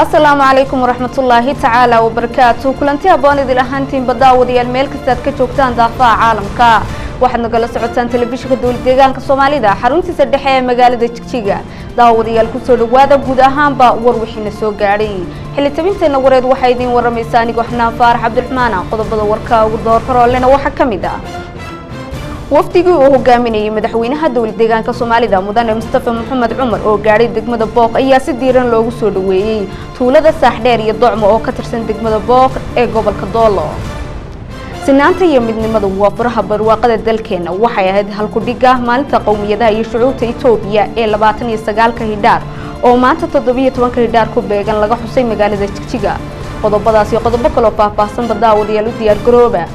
asalaamu calaykum waraxmatullaahi tacaala wabarakaatu kulanti habboon idil ahaantiinba daawadayaal meel kastaad ka joogtaan daafaha caalamka waxaad nagala socotaan telefishinka dowlad deegaanka soomaalida xaruntiisa dhexe ee magaalada jigjiga daawadayaal kusoo dhawaada guud ahaanba war wixiina soo gaadhay xilitabinteenna wareed waxaa idiin waramaysa anigoo xanaan faarax cabdiraxmaana qodobada warka ugu doorkaroolena waxaa ka mid ah wafdigii uu hogaaminayay madaxweynaha dowlad deegaanka soomaalida mudane mustafa maxamed cumar oo gaadhay degmada booq ayaa si diiran loogu soo dhaweeyey tuulada saaxdheer iyo docmo oo ka tirsan degmada booq ee gobolka doolo sinaanta iyo midnimadu waa furaha barwaaqada dalkeena waxay ahayd halkudhiga maalinta qowmiyadaha iyo shucuubta etoobiya ee labaatan iyo sagaalka hidhaar oo maanta toddobiyo tobanka hidhaar ku beegan laga xusay magaalada jigjiga qodobadaas iyo qodobo kaloo faahfaahsanba daawadayaal u diyaar garooba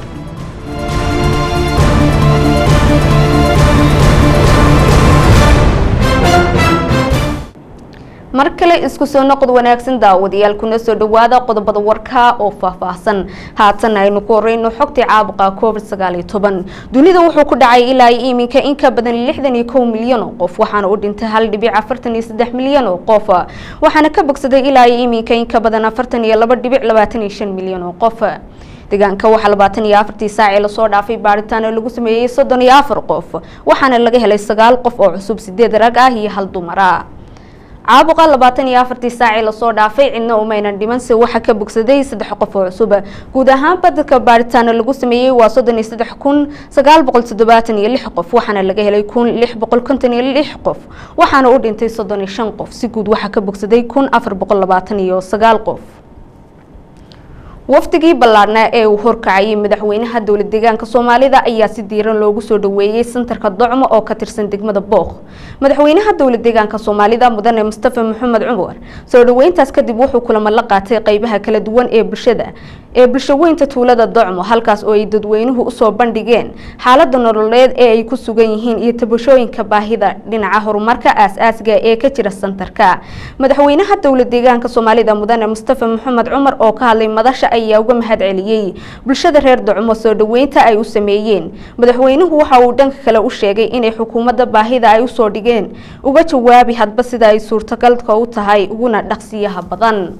mar kale isku soo noqod wanaagsan daawadayaal kuna soo dhawaada qodobada warka oo faahfaahsan haatan aynu ku horeyno xogtii caabuqa covid sagaal iyo toban dunida wuxuu ku dhacay ilaa iminka in ka badan lixdan iyo kow milyan oo qof waxaana u dhintay hal dhibic afartan iyo saddex milyan oo qof waxaana ka bogsaday ilaa iminka in ka badan afartan iyo laba dhibic labaatan iyo shan milyan oo qof deegaanka waxaa labaatan iyo afartii saacii lasoo dhaafay baaritaan oo lagu sameeyey soddon iyo afar qof waxaana laga helay sagaal qof oo cusub sideed rag ah iyo hal dumara caabuqa labaatan iyo afartii saacii lasoo dhaafay cidna umaynan dhimanse waxaa ka bogsaday saddex qof oo cusub guud ahaanba dadka baaritaano lagu sameeyey waa soddon iyo saddex kun sagaal boqol toddobaatan iyo lix qof waxaana laga helay kun lix boqol konton iyo lix qof waxaana u dhintay soddon iyo shan qof si guud waxaa ka bogsaday kun afar boqol labaatan iyo sagaal qof wafdigii ballaadhnaa ee uu horkacayay madaxweynaha dowlad deegaanka soomaalida ayaa si diiran loogu soo dhaweeyey santarka docmo oo ka tirsan degmada booq madaxweynaha dowlad deegaanka soomaalida mudane mustafa maxamed cumar soo dhaweyntaas kadib wuxuu kulamo la qaatay qeybaha kala duwan ee bulshada ee bulshaweynta tuulada docmo halkaas oo ay dadweynuhu usoo bandhigeen xaalada nololeed ee ay ku sugan yihiin iyo tabashooyinka baahida dhinaca horumarka aas-aasiga ee ka jira santarka madaxweynaha dowlad deegaanka soomaalida mudane mustafa maxamed cumar oo ka hadlay madasha ayaa uga mahad celiyey bulshada reer docmo soo dhaweynta ay u sameeyeen madaxweynuhu waxa uu dhanka kale u sheegay inay xukuumadda baahida ay usoo dhigeen uga jawaabi hadba sida ay suurtagalka u tahay uguna dhaqsiyaha badan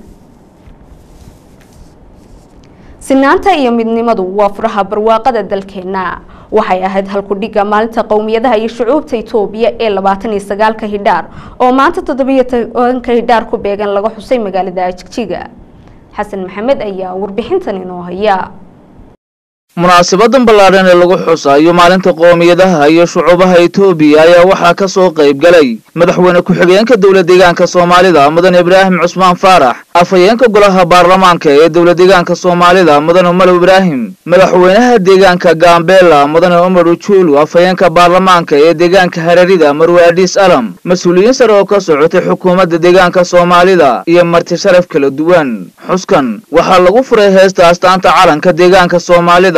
sinaanta iyo midnimadu waa furaha barwaaqada dalkeena waxay ahayd halkudhiga maalinta qowmiyadaha iyo shucuubta etoobiya ee labaatan iyo sagaalka hidhaar oo maanta toddobiyo tobanka hidhaar ku beegan laga xusay magaalada jigjiga xasan maxamed ayaa warbixintan inoo haya munaasabadan ballaadhan ee lagu xusaayo maalinta qoomiyadaha iyo shucuubaha etoobiya ayaa waxaa ka soo qayb galay madaxweyne ku-xigeenka dowlad deegaanka soomaalida mudane ibraahim cusmaan faarax afhayeenka golaha baarlamaanka ee dowlad deegaanka soomaalida mudane umar ibraahim madaxweynaha deegaanka gaambeela mudane umar ujuulu afhayeenka baarlamaanka ee deegaanka hararida marwe adhiis alam mas-uuliyiin sare oo ka socotay xukuumadda deegaanka soomaalida iyo marti sharaf kala duwan xuskan waxaa lagu furay heesta astaanta calanka deegaanka soomaalida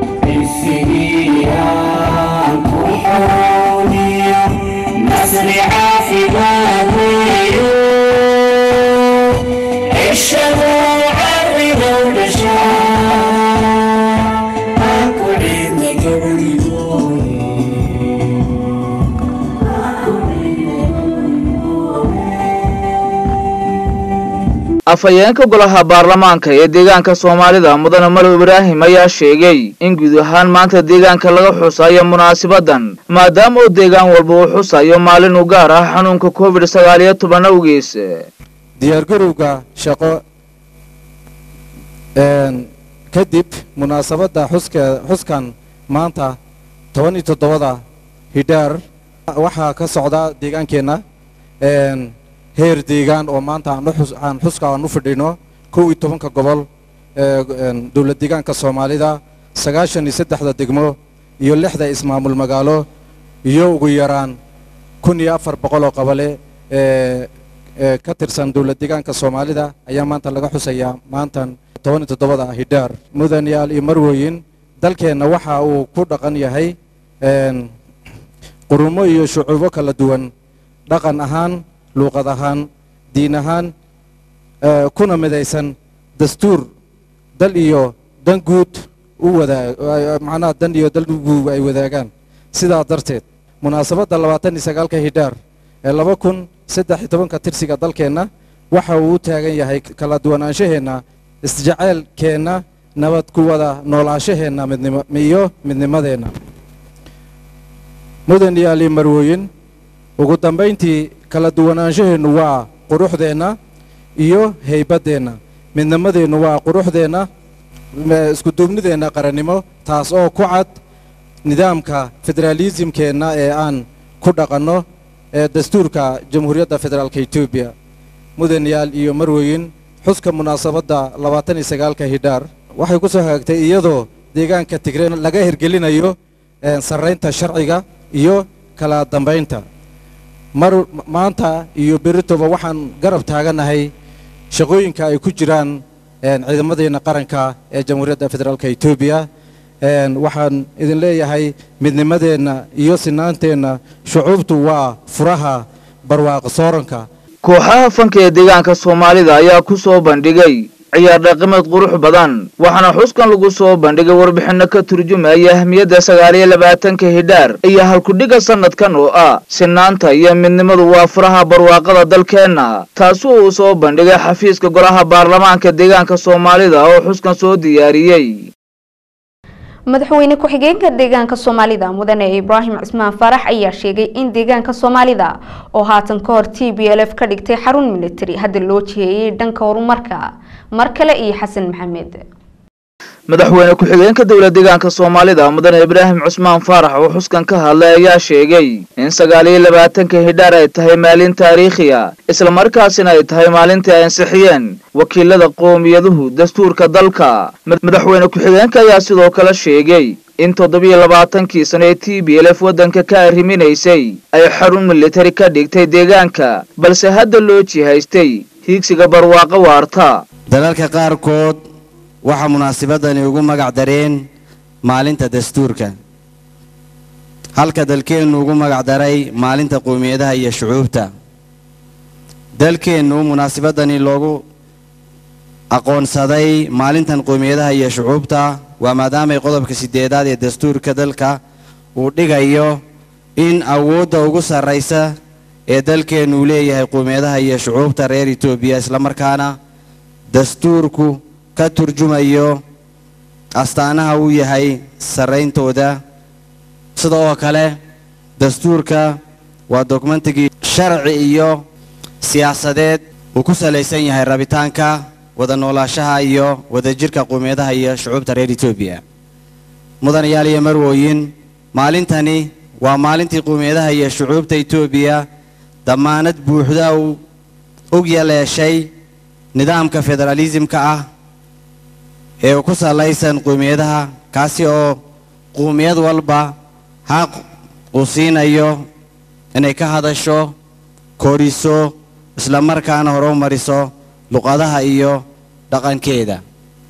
afhayeenka golaha baarlamaanka ee deegaanka soomaalida mudane malow ibraahim ayaa sheegay in guud ahaan maanta deegaanka laga xusayo munaasabadan maadaama uu deegaan walba uu xusayo maalin u gaar ah xanuunka covid sagaal iyo toban awgiis diyaargarowga shaqo kadib munaasabadda xuske xuskan maanta toban iyo toddobada hidhaar waxaa ka socda deegaankeenna heer deegaan oo maanta aan xuska aan u fadhino kow iyo tobanka gobol dowlad deegaanka soomaalida sagaashan iyo saddexda degmo iyo lixda ismaamul magaalo iyo ugu yaraan kun iyo afar boqol oo qabale ka tirsan dowlad deegaanka soomaalida ayaa maanta laga xusayaa maantan toban iyo toddobada hidhaar mudanayaal iyo marwooyin dalkeenna waxa uu ku dhaqan yahay qurumo iyo shucuubo kala duwan dhaqan ahaan luuqad ahaan diin ahaan kuna midaysan dastuur dal iyo dan guud u wadaag macnaha dan iyo dal guud ay wadaagaan sidaa darteed munaasabadda labaatan iyo sagaalka hidhaar ee laba kun saddex iyo tobanka tirsiga dalkeenna waxa uu u taagan yahay kala duwanaanshaheenna isjaceylkeenna nabad ku wada noolaashaheenna midnimo iyo midnimadeenna mudan iyo ali marwooyin ugu dambayntii kala duwanaanshaheennu waa quruxdeenna iyo haybaddeenna midnimadeennu waa quruxdeenna iskuduubnideenna qarannimo taas oo ku cad nidaamka federaalisimkeenna ee aan ku dhaqanno ee dastuurka jamhuuriyadda federaalka etoobiya mudanayaal iyo marweyin xuska munaasabadda labaatan iyo sagaalka hidhaar waxay ku soo hagaagtay iyadoo deegaanka tigre laga hirgelinayo sarraynta sharciga iyo kala dambaynta mar maanta iyo beritoba waxaan garab taaganahay shaqooyinka ay ku jiraan ciidamadeenna qaranka ee jamhuuriyadda federaalka etoobiya waxaan idin leeyahay midnimadeenna iyo sinaanteenna shucuubtu waa furaha barwaaqo sooranka kooxaha fanka ee deegaanka soomaalida ayaa ku soo bandhigay ciyaar dhaqameed qurux badan waxaana xuskan lagu soo bandhigay warbixinno ka turjumaya ahmiyadda sagaal iyo labaatanka hidhaar iyo halkudhiga sanadkan oo ah sinaanta iyo midnimadu waa furaha barwaaqada dalkeenna taasi uu soo bandhigay xafiiska golaha baarlamaanka deegaanka soomaalida oo xuskan soo diyaariyey madaxweyne ku-xigeenka deegaanka soomaalida mudane ibraahim cismaan faarax ayaa sheegay in deegaanka soomaalida oo haatan ka hor t b l f ka dhigtay xarun military hadda loo jiheeyey dhanka horumarka mar kale iyo xasan maxamed madaxweyne ku-xigeenka dowla deegaanka soomaalida mudane ibraahim cusmaan faarax oo xuskan ka hadlay ayaa sheegay in sagaal iyo labaatanka hidhaar ay tahay maalin taariikhiya islamarkaasina ay tahay maalintii ay ansixiyeen wakiilada qowmiyaduhu dastuurka dalka madaxweyne ku-xigeenka ayaa sidoo kale sheegay in toddobiyo labaatankii sano ee t b l f waddanka ka arriminaysay ay xarun militari ka dhigtay deegaanka balse hadda loo jihaystay hiigsiga barwaaqo waarta dalalka qaarkood waxaa munaasabadani ugu magac dareen maalinta dastuurka halka dalkeennu ugu magac daray maalinta qowmiyadaha iyo shucuubta dalkeennu munaasabadani loogu aqoonsaday maalintan qowmiyadaha iyo shucuubta waa maadaamay qodobka sideedaad ee dastuurka dalka uu dhigayo in awoodda ugu sarraysa ee dalkeennu uu leeyahay qowmiyadaha iyo shucuubta reer etoobiya islamarkaana dastuurku ka turjumayo astaanaha uu yahay sarrayntooda sida oo kale dastuurka waa dokumentigii sharci iyo siyaasadeed uu ku salaysan yahay rabitaanka wada noolaashaha iyo wadajirka qowmiyadaha iyo shucuubta reer etoobiya mudanayaal iyo marwooyin maalintani waa maalintii qowmiyadaha iyo shucuubta etoobiya dammaanad buuxda uu og yaleeshay nidaamka federaalisimka ah ee ku salaysan qowmiyadaha kaasi oo qowmiyad walba xaq uu siinayo inay ka hadasho koriso islamarkaana horumariso luqadaha iyo dhaqankeeda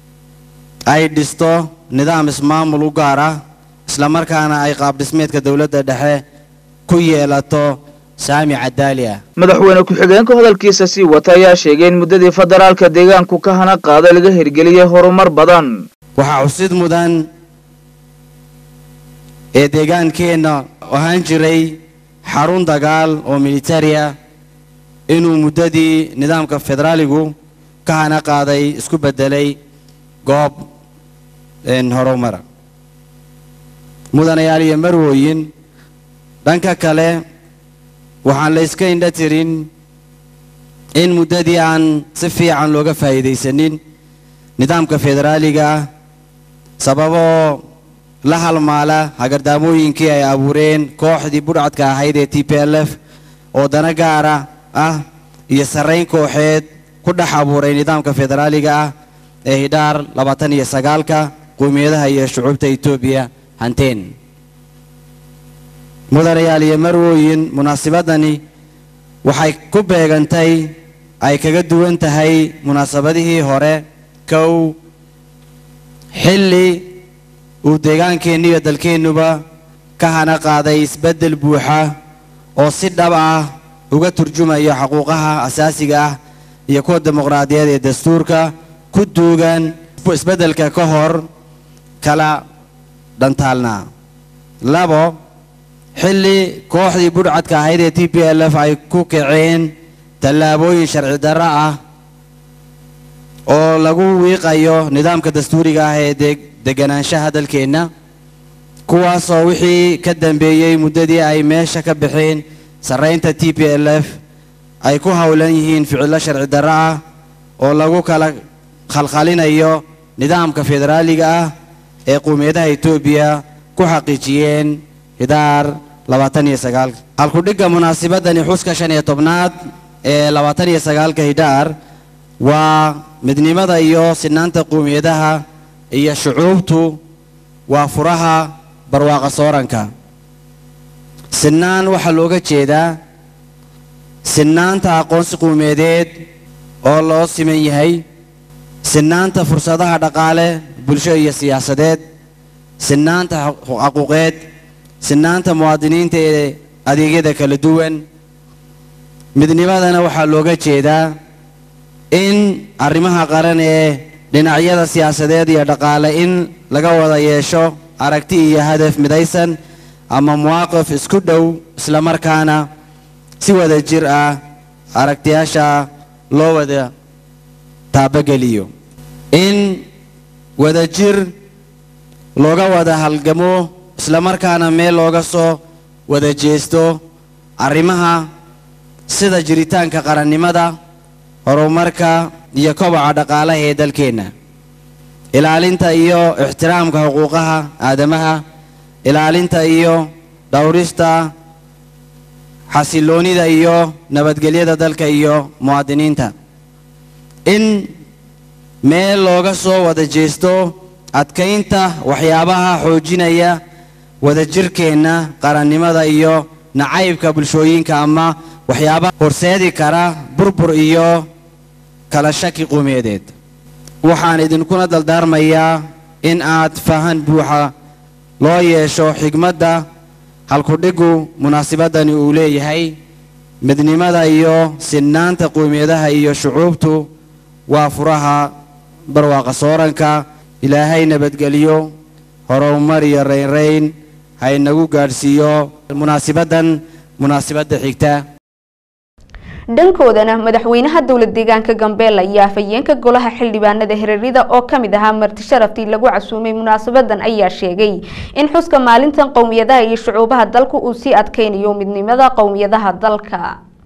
ay dhisto nidaam ismaamul u gaar ah islamarkaana ay qaabdhismeedka dowladda dhexe ku yeelato saami cadaali ah madaxweyne ku-xigeenka hadalkiisa sii wata ayaa sheegay in muddadii federaalka deegaanku ka hana qaada laga hirgeliyey horumar badan waxaa xusid mudan ee deegaankeenna ahaan jiray xarun dagaal oo militari ah inuu muddadii nidaamka federaaligu ka hana qaaday isku beddelay goob horumara mudanayaal iyo marwooyin dhanka kale waxaan la yska indha tirin in muddadii aan si fiican looga faa'iidaysanin nidaamka federaaliga ah sababoo la halmaala hagardaamooyinkii ay abuureen kooxdii budhcadka ahayd ee t p l f oo dana gaara ah iyo sarrayn kooxeed ku dhex abuuray nidaamka federaaliga ah ee hidhaar labaatan iyo sagaalka qowmiyadaha iyo shucuubta etoobiya hanteen mudanayaal iyo marwooyin munaasabadani waxay ku beegantay ay kaga duwan tahay munaasabadihii hore kow xilli uu deegaankeennu iyo dalkeennuba ka hana qaaday isbeddel buuxa oo si dhab ah uga turjumayo xuquuqaha asaasiga ah iyo kuwa dimuqraadiyeed ee dastuurka ku duugan isbeddelka ka hor kala dhantaalnaa labo xilli kooxdii budhcadka ahayd ee t p l f ay ku kaceen tallaabooyin sharci darro ah oo lagu wiiqayo nidaamka dastuuriga ah ee deg deganaanshaha dalkeenna kuwaasoo wixii ka dambeeyey muddadii ay meesha ka baxeen sarraynta t p l f ay ku howlan yihiin ficillo sharci darro ah oo lagu kala khalkhalinayo nidaamka federaaliga ah ee qowmiyadaha etoobiya ku xaqiijiyeen hidaar labaatan iyo sagaal halkudhigga munaasabadani xuska shan iyo tobnaad ee labaatan iyo sagaalka hidaar waa midnimada iyo sinaanta qowmiyadaha iyo shucuubtu waa furaha barwaaqa sooranka sinaan waxaa looga jeedaa sinaanta aqoonsi qowmiyadeed oo loo siman yahay sinaanta fursadaha dhaqaale bulsho iyo siyaasadeed sinaanta xaquuqeed sinaanta muwaadiniinta ee adeegyada kala duwan midnimadana waxaa looga jeedaa in arrimaha qaran ee dhinacyada siyaasadeed iyo dhaqaale in laga wada yeesho aragti iyo hadaf midaysan ama muwaaqif isku dhow islamarkaana si wada jir ah aragtiyaasha loo wada taabageliyo in wada jir looga wada halgamo islamarkaana meel looga soo wada jeesto arrimaha sida jiritaanka qarannimada horumarka iyo koboca dhaqaalaha ee dalkeenna ilaalinta iyo ixtiraamka xuquuqaha aadamaha ilaalinta iyo dhowrista xasiloonida iyo nabadgelyada dalka iyo muwaadiniinta in meel looga soo wada jeesto adkaynta waxyaabaha xoojinaya wadajirkeenna qarannimada iyo nacaybka bulshooyinka ama waxyaabaha horseedi kara burbur iyo kala shaki qowmiyadeed waxaan idinkuna daldaarmayaa in aad fahan buuxa loo yeesho xigmadda halkudhiggu munaasabadani uu leeyahay midnimada iyo sinnaanta qowmiyadaha iyo shucuubtu waa furaha barwaaqa sooranka ilaahay nabadgeliyo horumar iyo raynrayn ha inagu gaadhsiiyo munaasabaddan munaasabadda xigta dhankoodana madaxweynaha dowlad deegaanka gambeella iyo afhayeenka golaha xildhibaanada hareerida oo kamid ahaa marti sharaftii lagu casuumay munaasabadan ayaa sheegay in xuska maalintan qowmiyadaha iyo shucuubaha dalka uu sii adkeynayo midnimada qowmiyadaha dalka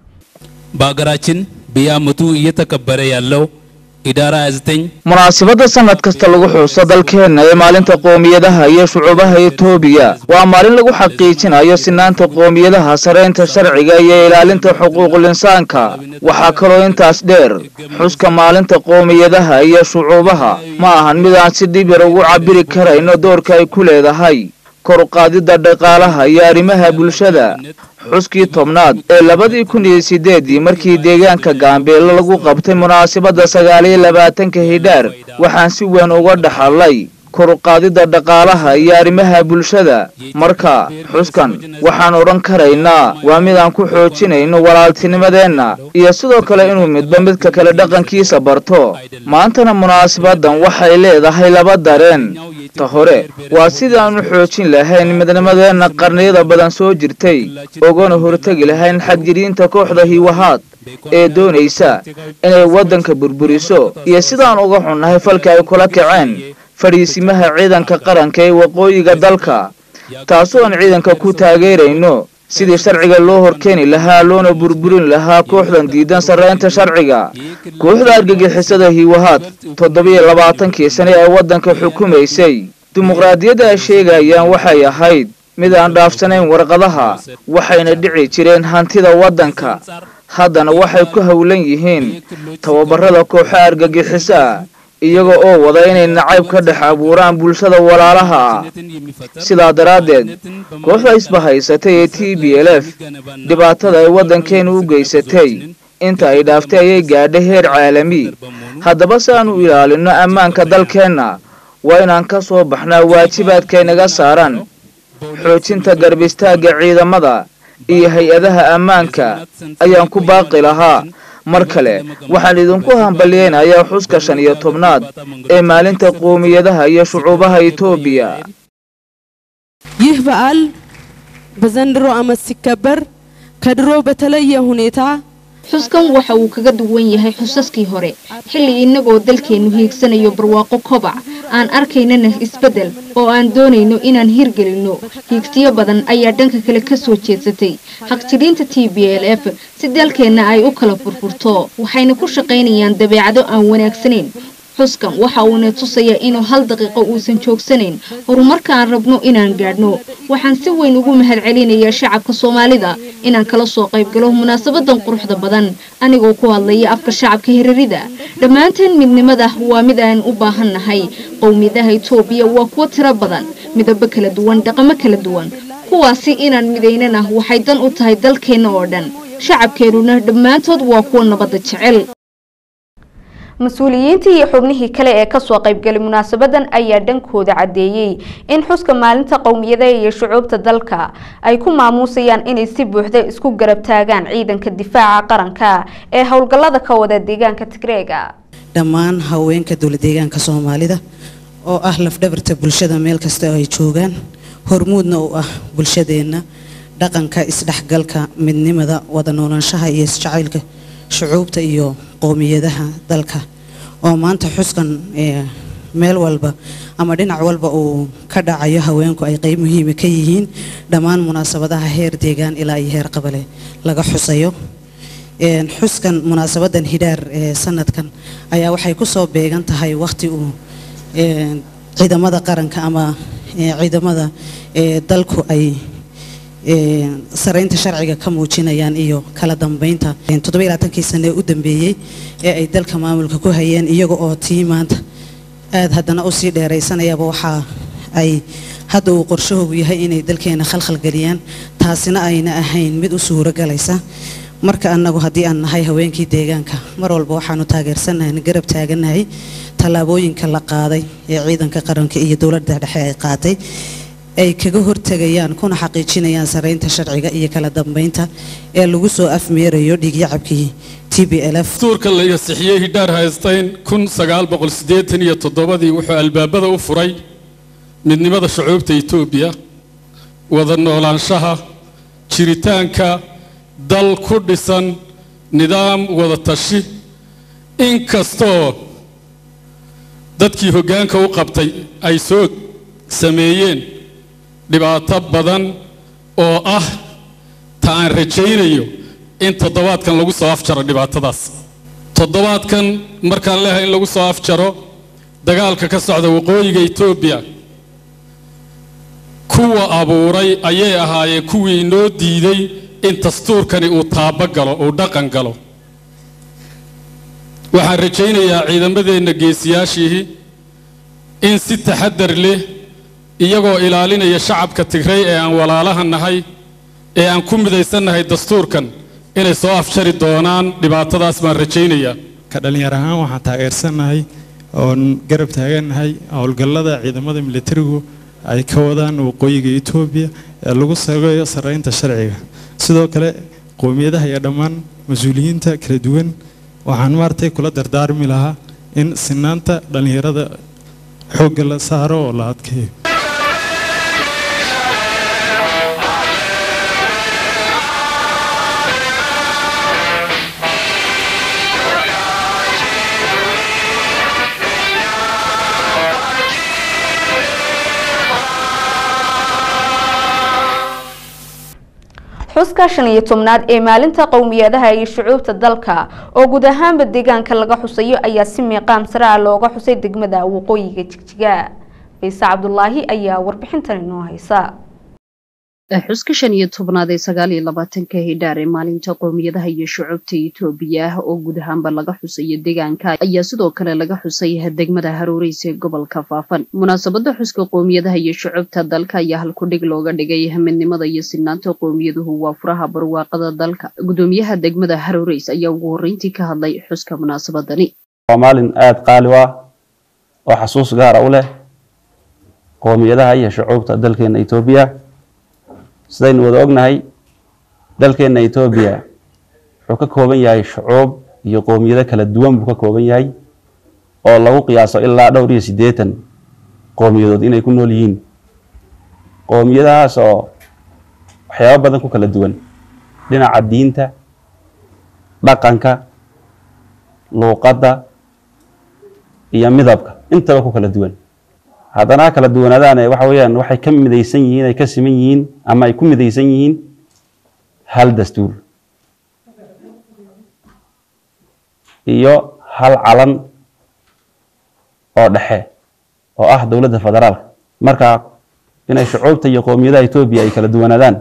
በሀገራችን በየዓመቱ እየተከበረ ያለው ኢዳራ 29 munaasabadda sanad kasta lagu xuso dalkeenna ee maalinta qoomiyadaha iyo shucuubaha etoobiya waa maalin lagu xaqiijinayo sinaanta qoomiyadaha saraynta sharciga iyo ilaalinta xuquuqul insaanka waxaa kaloo intaas dheer xuska maalinta qoomiyadaha iyo shucuubaha ma ahan mid aan si dhib yar ugu cabiri karayno doorka ay ku leedahay kor u qaadidda dhaqaalaha iyo arrimaha bulshada xuskii tobnaad ee labadii kun iyo sideedii markii deegaanka gaambeelo lagu qabtay munaasabadda sagaal iyo labaatanka hidhaar waxaan si weyn uga dhaxalay kor u qaadidda dhaqaalaha iyo arrimaha bulshada marka xuskan waxaan odhan karaynaa waa mid aan ku xoojinayno walaaltinimadeenna iyo sidoo kale inuu midba midka kale dhaqankiisa barto maantana munaasabadan waxay leedahay laba dareen ta hore waa sidii aanu xoojin lahayn midnimadeenna qarniyada badan soo jirtay ogana hortegi lahayn xadgiriinta kooxda hiwahaad ee doonaysa inay waddanka burburiso iyo sidaan uga xunnahay falka ay kula kaceen fadhiisimaha ciidanka qaranka ee waqooyiga dalka taasoo aan ciidanka ku taageerayno sidii sharciga loo horkeeni lahaa loona burburin lahaa kooxdan diidan sarraynta sharciga kooxda argagixisada hiwahaad toddobiyo labaatankii sane ee waddanka xukumaysay dimuqraadiyadda ay sheegayaan waxay ahayd mid aan dhaafsanayn warqadaha waxayna dhici jireen hantida waddanka haddana waxay ku howlan yihiin tababarada kooxo argagixiso ah iyaga oo wada inay nacayb ka dhex abuuraan bulshada walaalaha ah sidaa daraaddeed kooxda isbahaysatay ee t b l f dhibaatada ay waddankeenu u geysatay inta ay dhaaftay ayay gaadhay heer caalami haddaba si aan u ilaalinno ammaanka dalkeenna waa inaan ka soo baxnaa waajibaadkaynaga saaran xoojinta garbistaagga ciidamada iyo hay-adaha ammaanka ayaan ku baaqi lahaa mar kale waxaan idinku hambalyeynayaa xuska shan iyo tobnaad ee maalinta qoomiyadaha iyo shucuubaha etoobiya ይህ በዓል በዘንድሮ ዓመት ሲከበር ከድሮ በተለየ ሁኔታ xuskan waxa uu kaga duwan yahay xusaskii hore xilli innagoo dalkeennu hiigsanayo barwaaqo kobac aan arkaynana isbeddel oo aan doonayno inaan hirgelinno hiigsiyo badan ayaa dhanka kale ka soo jeedsatay xaqjidhiinta t b l f si dalkeenna ay u kala furfurto waxayna ku shaqaynayaan dabeecado aan wanaagsanayn xuskan waxa uuna tusayaa inuu hal daqiiqo uusan joogsanayn horumarka aan rabno inaan gaadhno waxaan si weyn ugu mahadcelinayaa shacabka soomaalida inaan kala soo qaybgalo munaasabadan quruxda badan anigoo ku hadlaya afka shacabka hirarida dhammaanteen midnimada waa mid aan u baahan nahay qowmiyadaha itoobiya waa kuwo tiro badan midabo kala duwan dhaqamo kala duwan kuwaasi inaan midaynana waxay dan u tahay dalkeenna oo dhan shacabkeennuna dhammaantood waa kuwa nabadda jecel mas-uuliyiintii iyo xubnihii kale ee kasoo qaybgalay munaasabadan ayaa dhankooda caddeeyey in xuska maalinta qowmiyadaha iyo shucuubta dalka ay ku maamuusayaan inay si buuxda isku garab taagaan ciidanka difaaca qaranka ee howlgallada ka wada deegaanka tigreega dhammaan haweenka dowladeegaanka soomaalida oo ah lafdhabarta bulshada meel kasta oo ay joogaan hormuudna u ah bulshadeenna dhaqanka isdhexgalka midnimada wada noolaanshaha iyo isjacaylka shucuubta iyo qowmiyadaha dalka oo maanta xuskan meel walba ama dhinac walba uu ka dhacayo haweenku ay qeyb muhiima ka yihiin dhammaan munaasabadaha heer deegaan ilaa iyo heer qabale laga xusayo xuskan munaasabadan hidhaar ee sanadkan ayaa waxay kusoo beegan tahay waqti uu ciidamada qaranka ama ciidamada dalku ay saraynta sharciga ka muujinayaan iyo kala dambeynta toddobailaatankii sane ee u dambeeyey ee ay dalka maamulka ku hayeen iyaga oo tii maanta aada haddana usii dheeraysanayaba waxaa ay hadda uu qorshahoogu yahay inay dalkeena khalkhal geliyaan taasina ayna ahayn mid u suuro galaysa marka annagu haddii aan nahay haweenkii deegaanka mar walba waxaanu taageersanahay garab taaganahay tallaabooyinka la qaaday ee ciidanka qaranka iyo dowladda dhexe ay qaatay ay kaga hortegayaan kuna xaqiijinayaan saraynta sharciga iyo kala dambeynta ee lagu soo afmeerayo dhiigyacabkii t b l f dastuurka la ansixiyey hidhaar haysteyn kun sagaal boqol siddeetan iyo toddobadii wuxuu albaabada u furay midnimada shucuubta etoobiya wada noolaanshaha jiritaanka dal ku dhisan nidaam wada tashi inkastoo dadkii hoggaanka u qabtay ay soo sameeyeen dhibaato badan oo ah ta aan rajaynayo in toddobaadkan lagu soo afjaro dhibaatadaas toddobaadkan markaan leehay in lagu soo afjaro dagaalka ka socda waqooyiga etoobiya kuwa abuuray ayay ahaayeen kuwii inoo diiday in dastuurkani uu taabo galo uu dhaqan galo waxaan rajaynayaa ciidamadeenna geesiyaashihii in si taxadar leh iyagoo ilaalinaya shacabka tigray ee aan walaalaha nahay ee aan ku midaysannahay dastuurkan inay soo afjari doonaan dhibaatadaas baan rajaynayaa ka dhallinyar ahaan waxaan taageersannahay oon garab taagannahay howlgallada ciidamada militarigu ay ka wadaan waqooyiga etoobiya ee lagu sageeyo saraynta sharciga sidoo kale qowmiyadaha iyo dhammaan mas-uuliyiinta kala duwan waxaan maartay kula dardaarmi lahaa in sinaanta dhallinyarada xoogga la saaro oo la adkeeyo xuska shan iyo tobnaad ee maalinta qowmiyadaha iyo shucuubta dalka oo guud ahaanba deegaanka laga xusayo ayaa si miiqaam sare ah looga xusay degmada waqooyiga jigjiga ciise cabdulaahi ayaa warbixintan inoo haysa xuska shan iyo tobnaad ee sagaal iyo labaatanka hidhaar ee maalinta qowmiyadaha iyo shucuubta etoobiya ah oo guud ahaanba laga xusayo deegaanka ayaa sidoo kale laga xusay degmada haruureysa ee gobolka faafan munaasabada xuska qowmiyadaha iyo shucuubta dalka ayaa halkudhig looga dhigay midnimada iyo sinaanta qowmiyaduhu waa furaha barwaaqada dalka gudoomiyaha degmada haruureys ayaa ugu horreyntii ka hadlay xuska munaasabadani waa maalin aada qaali u ah oo xasuus gaara u leh qowmiyadaha iyo shucuubta dalkeena etoobiya sidaynu wada ognahay dalkeena etoobiya wuxuu ka kooban yahay shucuub iyo qowmiyado kala duwan buu ka kooban yahay oo lagu qiyaaso ilaa dhowr iyo siddeetan qowmiyadood inay ku nool yihiin qowmiyadahaas oo waxyaabo badan ku kala duwan dhinaca diinta dhaqanka luuqadda iyo midabka intaba ku kala duwan haddana ha kala duwanaadaane waxa weeyaan waxay ka midaysan yihiin ay ka siman yihiin ama ay ku midaysan yihiin hal dastuur iyo hal calan oo dhexe oo ah dowladda federaalka marka inay shucuubta iyo qowmiyadaha etoobiya ay kala duwanaadaan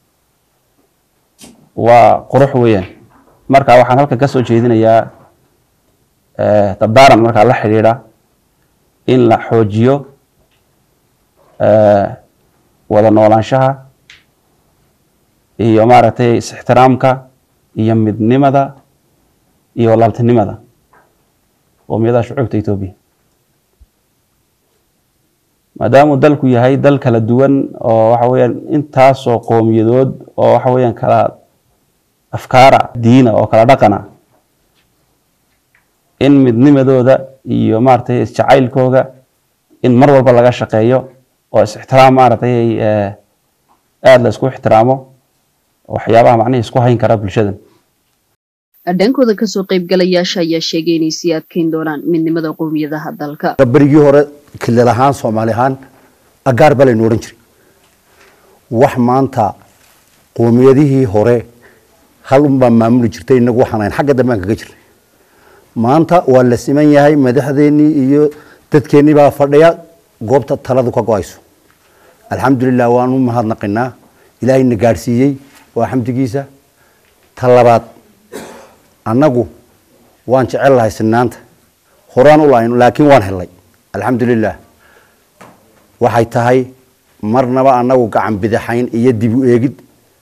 waa qurux weeyaan marka waxaan halkan ka soo jeedinayaa dardaaran markaa la xidhiidha in la xoojiyo wada noolaanshaha iyo maaragtay is-ixtiraamka iyo midnimada iyo walaaltinimada qowmiyadaha shucuubta etoobiya maadaamuu dalku yahay dal kala duwan oo waxa weeyaan intaasoo qowmiyadood oo waxa weeyaan kala afkaara diina oo kala dhaqana in midnimadooda iyo maaragtay isjacaylkooga in mar walba laga shaqeeyo oo is-ixtiraam maaragtay aada la isku ixtiraamo waxyaabaha macnihii isku hayn kara bulshadan dhankooda kasoo qaybgalayaasha ayaa sheegay inay sii adkeyn doonaan midnimada qowmiyadaha dalka berigii hore kilal ahaan soomaali ahaan agaar baa laynu odhan jiray wax maanta qowmiyadihii hore hal unbaa maamuli jirtay inagu waxaan ahayn xagga dambe aan kaga jirnay maanta waa la siman yahay madaxdeennii iyo dadkeennii baa fadhiya goobta taladu ka go-ayso alxamdulilah waanu mahadnaqinaa ilaahayna gaadhsiiyey waa xamdigiisa ta labaad annagu waan jecel lahay sinaanta horaan u lahayn laakiin waan helay alxamdulilah waxay tahay marnaba annagu gacan bidixayn iyo dib u eegid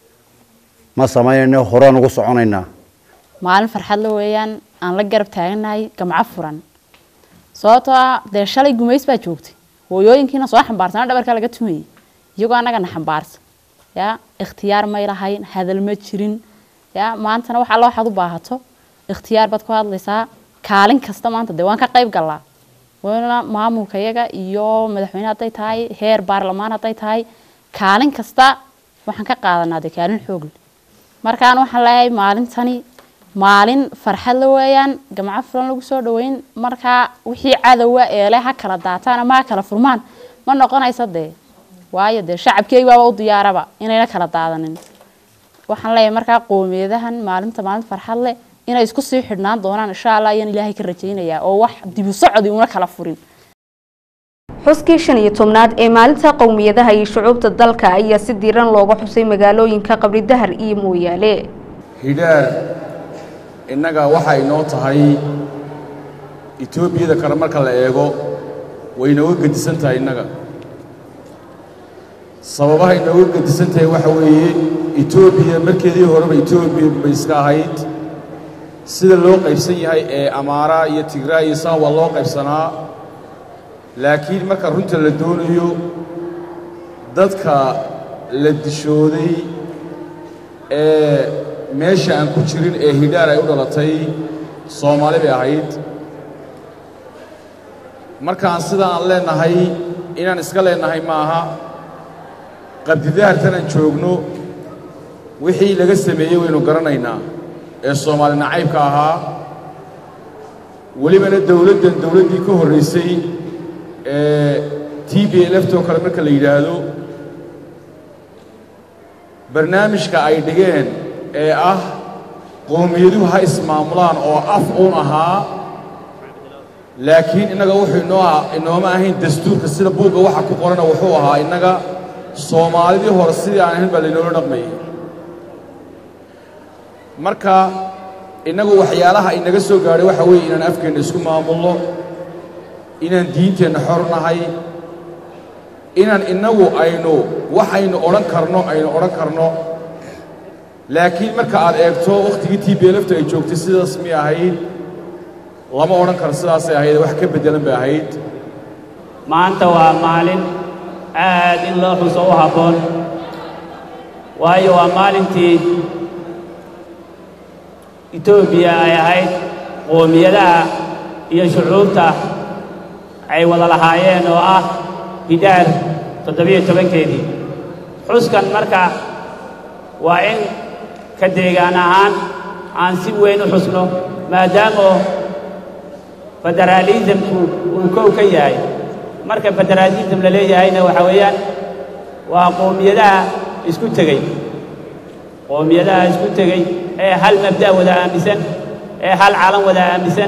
ma samaynayno horaan ugu soconaynaa maalin farxad la weeyaan aan la garab taaganahay gamco furan sababtoo ah dee shalay gumays baa joogtay hooyooyinkiina soo xambaarsana dhabarka laga tumayay iyagoo annagana xambaarsan ya ikhtiyaar may lahayn hadal ma jirin ya maantana wax alla waxaad u baahato ikhtiyaar baad ku hadlaysaa kaalin kasta maanta dee waan ka qayb galaa wana maamulka iyaga iyo madaxweyne hadday tahay heer baarlamaan hadday tahay kaalin kasta waxaan ka qaadanaa dee kaalin xoog leh markaan waxaan leeyahay maalintani maalin farxad la weeyaan gamco fulan lagu soo dhaweyn markaa wixii cadowa eele ha kala daataan ama ha kala furmaan ma noqonaysa dee waayo dee shacabkeegi baaba u diyaaraba inayna kala daadanin waxaan leeyahay markaa qowmiyadahan maalinta maalin farxad leh inay isku sii xidhnaan doonaan insha allah ayaan ilaahay ka rajaynayaa oo wax dibu socodi una kala furin xuskii shan iyo tobnaad ee maalinta qowmiyadaha iyo shucuubta dalka ayaa si diiran looga xusay magaalooyinka qabri dahar iyo mooyaale hidhaar innaga waxay inoo tahay etoobiyada kale marka la eego way inooga gedisan tahay innaga sababaha inooga gedisan tahay waxa weeye etoobiya markeedii horeba etoobiya bay iska ahayd sida loo qaybsan yahay ee amaara iyo tigraa iyo saa waa loo qaybsanaa laakiin marka runta la doonayo dadka la dishooday ee meesha aan ku jirin ee hidhaar ay u dhalatay soomaali bay ahayd markaan sidaa aan leennahay inaan iska leennahay maaha qabdidahartan aan joogno wixii laga sameeyey waynu garanaynaa ee soomaali nacaybka ahaa welibana dowladdan dowladdii ka horraysay ee t b lft oo kale marka la yidhaahdo barnaamijka ay dhigeen ee ah qowmiyaduhu ha ismaamulaan oo af uun ahaa laakiin innaga wuxuu inoo inooma ahayn dastuurka sida buugga waxa ku qorana wuxuu ahaa innaga soomaalidii hore sidii aan ahayn baa laynoola dhaqmayay marka innagu waxyaalaha inaga soo gaadhay waxa weeye inaan afkeenna isku maamulno inaan diinteenna xor nahay inaan innagu aynu waxaynu odhan karno aynu odhan karno laakiin marka aad eegto wakhtigii t b lfta ay joogtay sidaas mi ahayd lama odhan karo sidaasay ahayd wax ka beddelan bay ahayd maanta waa maalin aad in loo xuso u habboon waayo waa maalintii etoobiya ay ahayd qoomiyadaha iyo shucuubta ay wada lahaayeen oo ah hidhaar toddobiyo tobankeedii xuskan marka waa in ka deegaan ahaan aan si weyn u xusno maadaama federaalismku uu kow ka yahay marka federaalism la leeyahayna waxa weeyaan waa qoomiyadaha isku tegey qoomiyadaha isku tegey ee hal mabda' wada aaminsan ee hal calan wada aaminsan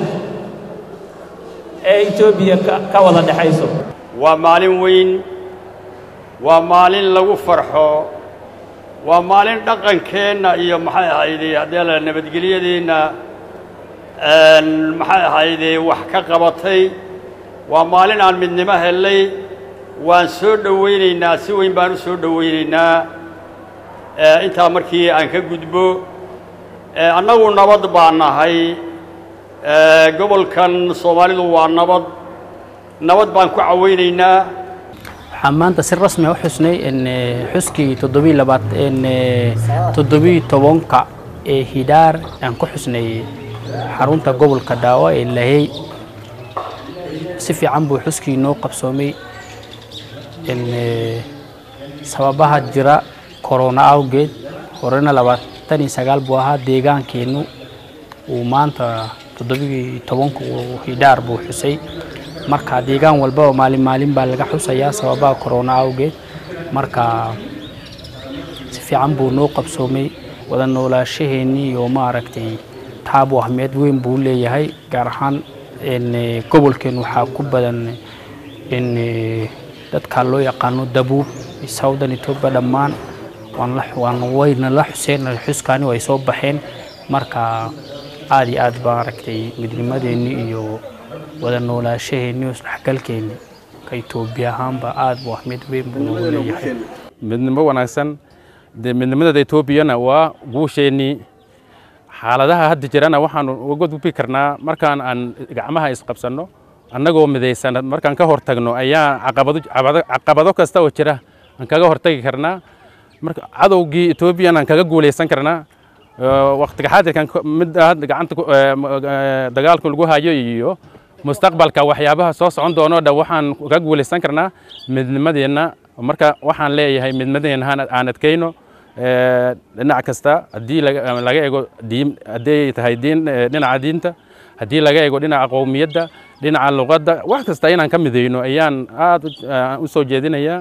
ee etoobiya ka wada dhexayso waa maalin weyn waa maalin lagu farxo waa maalin dhaqankeenna iyo maxay ahayde haddee la nabadgelyadeenna maxay ahayde wax ka qabatay waa maalin aan midnimo hellay waan soo dhowaynaynaa si weyn baan u soo dhowaynaynaa intaa markii aan ka gudbo annagu nabad baan nahay gobolkan soomaalidu waa nabad nabad baan ku cawaynaynaa waxaan maanta si rasmi u xusnay xuskii toddobii labaad toddobii tobanka ee hidhaar aan ku xusnay xarunta gobolka dhaawo ee lahey si fiican buu xuskii noo qabsoomay sababaha jira korona awgeed horena labaatan iyo sagaal buu ahaa deegaankeennu uu maanta toddobii tobanka hidhaar buu xusay marka deegaan walbaba maalin maalin baa laga xusayaa sababaha korona awgeed marka si fiican buu noo qabsoomay wada noolaashaheennii iyo maaragtay taabu ahmeed weyn buu leeyahay gaar ahaan gobolkeen waxaa ku badan dadka loo yaqaano dabuub southern ethiopia dhammaan waan wayna la xuseen xuskaani way soo baxeen marka aad iyo aad baa aragtay midnimadeenni iyo wada noolaashaheenni iyo isdhexgalkeenni ka etoobiya ahaanba aad buu ahmed weyn buu noogu leeyahay midnimo wanaagsan dee midnimadada etoobiyana waa guusheennii xaaladaha hadda jirana waxaan uga gudbi karnaa markaan aan gacmaha isqabsanno annagoo midaysan markaan ka hortagno ayaa caqabado kasta oo jira aan kaga hortagi karnaa marka cadowgii etoobiyan aan kaga guulaysan karnaa waqtiga xaadirkan mid gacanta dagaalka lagu hayo iyo mustaqbalka waxyaabaha soo socon doono dhan waxaan ka guulaysan karnaa midnimadeenna marka waxaan leeyahay midnimadeenna aan adkayno dhinac kasta haddii laga eego diin hadday tahay diin dhinaca diinta haddii laga eego dhinaca qowmiyadda dhinaca luqadda wax kasta inaan ka midayno ayaan aad u soo jeedinayaa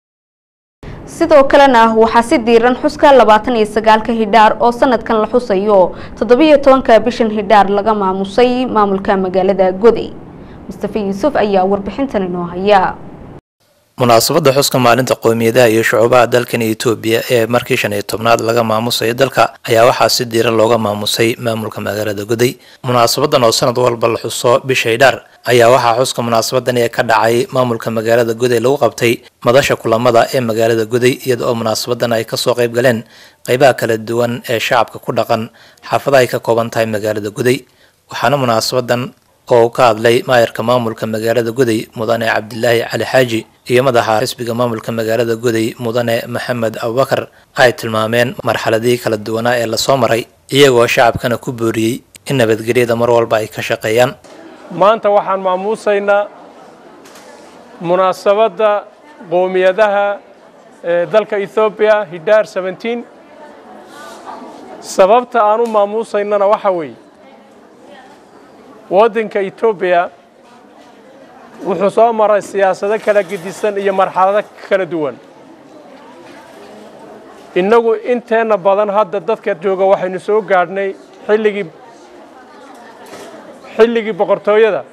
sidoo kalena waxaa si diiran xuska labaatan iyo sagaalka hidhaar oo sanadkan la xusayo toddobiyo tobanka bishan hidhaar laga maamusay maamulka magaalada goday mustafa yuusuf ayaa warbixintan inoo haya munaasabadda xuska maalinta qowmiyadaha iyo shucuubaha dalkan etoobiya ee markii shan iyo tobnaad laga maamusayo dalka ayaa waxaa si diiran looga maamusay maamulka magaalada goday munaasabadan oo sanad walba la xuso bisha hidhaar ayaa waxaa xuska munaasabadan ee ka dhacay maamulka magaalada goday lagu qabtay madasha kulamada ee magaalada goday iyada oo munaasabadan ay kasoo qayb galeen qeybaha kala duwan ee shacabka ku dhaqan xaafadaha ay ka kooban tahay magaalada goday waxaana munaasabadan oo ka hadlay maayarka maamulka magaalada goday mudane cabdilaahi cali xaaji iyo madaxa xisbiga maamulka magaalada goday mudane maxamed abubakar ay tilmaameen marxaladihii kala duwanaa ee lasoo maray iyagoo shacabkana ku booriyey in nabadgelyada mar walba ay ka shaqeeyaan maanta waxaan maamuusaynaa munaasabadda qowmiyadaha ee dalka ethoobiya hidhaar seventeen sababta aan u maamuusaynana waxa weeye waddanka etoobiya wuxuu soo maray siyaasado kala gedisan iyo marxalado kala duwan innagu inteenna badan hadda dadka jooga waxaynu soo gaadhnay xilligii xilligii boqortooyada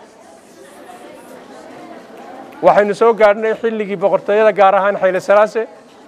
waxaynu soo gaadhnay xilligii boqortooyada gaar ahaan xayle salaase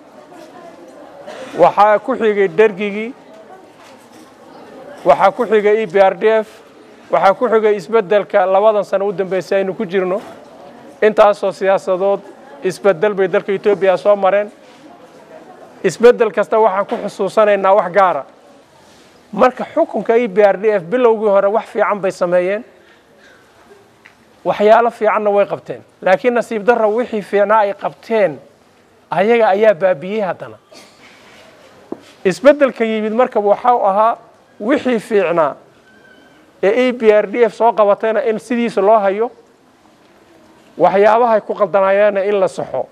waxaa ku xigay dergigii waxaa ku xigay e b r d f waxaa ku xigay isbeddelka labadan sano u dambeysay aynu ku jirno intaasoo siyaasadood isbeddel bay dalka etoobiya soo mareen isbeddel kasta waxaan ku xusuusanaynaa wax gaara marka xukunka e b r d f bilowgii hore wax fiican bay sameeyeen waxyaalo fiicanna way qabteen laakiin nasiib darra wixii fiicnaa ay qabteen ayaga ayaa baabiyey haddana isbeddelka yimid marka waxau ahaa wixii fiicnaa ee e b r d f soo qabatayna in sidiisa loo hayo waxyaabaha ay ku qaldanaayeenna in la saxo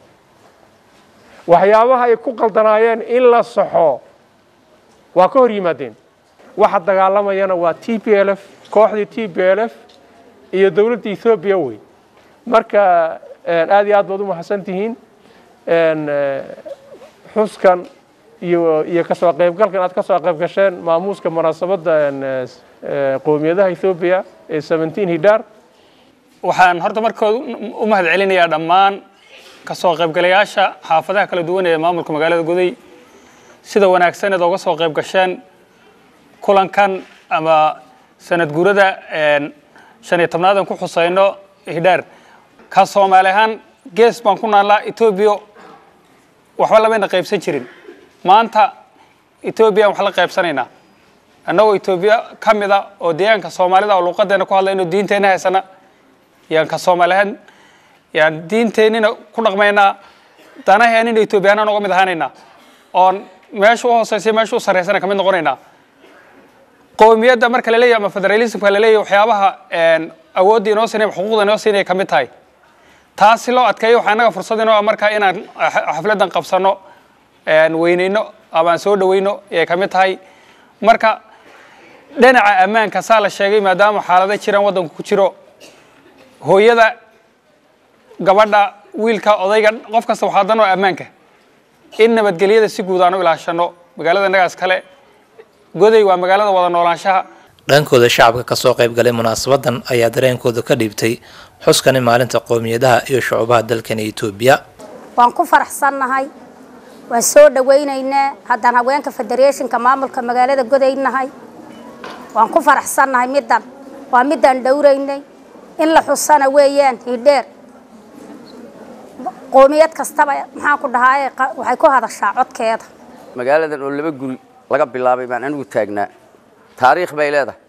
waxyaabaha ay ku qaldanaayeen in la saxo waa ka hor yimaadeen waxa dagaalamayana waa t p l f kooxdii t p l f iyo dowladda ethoobiya wey marka aad iyo aad baad u mahadsan tihiin xuskan iyo iyo kasoo qaybgalkan aad kasoo qayb gasheen maamuuska munaasabadda qowmiyadaha ethoobiya ee seventeen hidar waxaan horta markood u mahad celinayaa dhammaan kasoo qaybgalayaasha xaafadaha kala duwan ee maamulka magaalada goday sida wanaagsan eed oga soo qayb gasheen kulankan ama sanad guurada shan iyo tobnaad aan ku xusayno hidhaar ka soomaali ahaan gees baan ku naallaa etoobiya waxba lamayna qaybsan jirin maanta etoobiya aan wax la qaybsanaynaa annagoo etoobiya ka mid a oo deegaanka soomaalida oo luuqadeena ku hadlayno diinteenna haysana yaan ka soomaali ahaan yaan diinteennina ku dhaqmaynaa danaheenina etoobiyaanaan uga mid ahaanaynaa oon meesha u hooseysa meesha u sarreysana ka mid noqonaynaa qowmiyadda marka la leeyahay ama federalismka la leeyahay waxyaabaha awoodda inoo siinaya xuquuqda inoo siinaya ka mid tahay taas si loo adkeeyo waxaa innaga fursad inoo ah markaa inaan xafladdan qabsano weyneyno ama aan soo dhaweyno ayay ka mid tahay marka dhinaca ammaanka saa la sheegay maadaama xaalado jiraan waddanku ku jiro hooyada gabadha wiilka odayga qof kasta waxaa dan oo ammaanka in nabadgelyada si guud aan u ilaashano magaalada innagaas kale goday waa magaalada wada noolaanshaha dhankooda shacabka kasoo qayb galay munaasabadan ayaa dareenkooda ka dhiibtay xuskani maalinta qowmiyadaha iyo shucubaha dalkani etoobiya waan ku faraxsannahay waan soo dhawaynaynaa haddaan haweenka federeeshinka maamulka magaalada godaynahay waan ku faraxsannahay middan waa middaan dhowraynay in la xusana weeyaan hidheer qoomiyad kastaba maxaan ku dhahaa waxay ku hadashaa codkeeda magaaladan oo laba guri laga bilaabay baan anigu taagnaa taariikh bay leedahay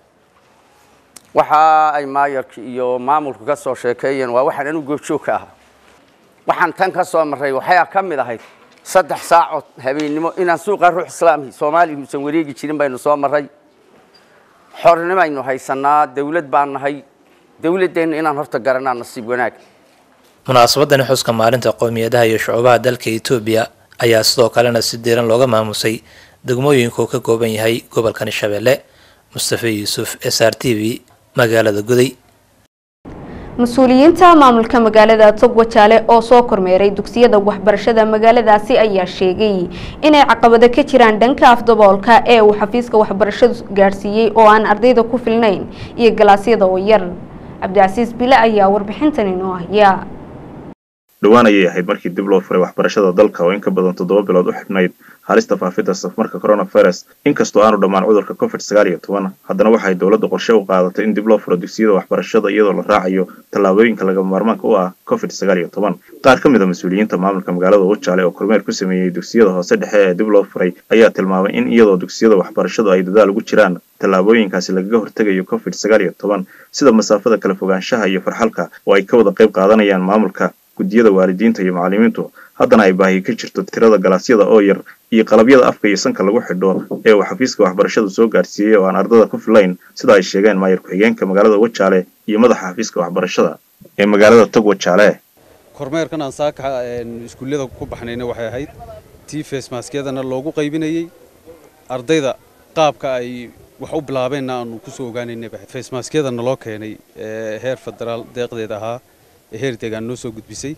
waxa ay maayarka iyo maamulku ka soo sheekeeyeen waa waxaan anigu goobjoog ka ahaa waxaan tan ka soo marray waxaa ka mid ahayd saddex saacood habeennimo inaan suuqa ruux islaami soomaaliya uusan wareegi jirin baynu soo marray xornimaynu haysanaa dawlad baan nahay dawladdeenna inaan horta garanaa nasiib wanaag munaasabadani xuska maalinta qowmiyadaha iyo shucubaha dalka etoobiya ayaa sidoo kalena si diiran looga maamusay degmooyinka uu ka kooban yahay gobolkani shabeelle mustafe yuusuf s r t v magaalada guday mas-uuliyiinta maamulka magaalada togwajaale oo soo kormeeray dugsiyada waxbarashada magaaladaasi ayaa sheegay inay caqabado ka jiraan dhanka afdaboolka ee uu xafiiska waxbarashadu gaadhsiiyey oo aan ardayda ku filnayn iyo galaasyada oo yar cabdicasiis bile ayaa warbixintan inoo haya dhowaan ayay ahayd markii dib loo furay waxbarashada dalka oo in ka badan toddoba bilood u xidhnayd halista faafidda safmarka coronavirus inkastoo aanu dhammaan cudurka covid sagaal iyo toban haddana waxay dowladda qorshe u qaadatay in dib loo furo dugsiyada waxbarashada iyadoo la raacayo tallaabooyinka lagama maarmaanka u ah covid sagaal iyo toban qaar ka mid a mas-uuliyiinta maamulka magaalada wajaale oo kormeer ku sameeyey dugsiyada hoose dhexe ee dib loo furay ayaa tilmaamay in iyadoo dugsiyada waxbarashadu ay dadaal ugu jiraan tallaabooyinkaasi lagaga hortegayo covid sagaal iyo toban sida masaafada kala fogaanshaha iyo farxalka oo ay ka wada qayb qaadanayaan maamulka guddiyada waalidiinta iyo macallimiintu haddana ay baahi ka jirto tirada galaasyada oo yar iyo qalabyada afka iyo sanka lagu xidho ee uu xafiiska waxbarashadu soo gaarsiiyey oo aan ardada ku filayn sida ay sheegeen maayar ku-xigeenka magaalada wajaale iyo madaxa xafiiska waxbarashada ee magaalada tog wajaale kormeerkan aan saaka iskuullada ku baxnayna waxay ahayd tii feesmaaskiyadana loogu qaybinayey ardayda qaabka ay wax u bilaabeenna aanu kusoo ogaanaynaba feesmaaskiyada naloo keenay ee heer federaal deeqdeed ahaa ee heer deegaan noo soo gudbisay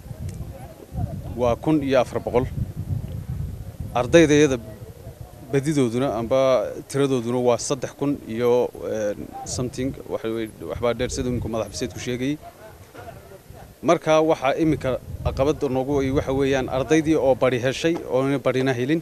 waa kun iyo afar boqol ardaydayada badidooduna amba tiradooduna waa saddex kun iyo something waxbaa dheer sida iminku madax biseedku sheegayay marka waxaa iminka caqabada noogu waxa weeyaan ardaydii oo bari heshay oona barina helin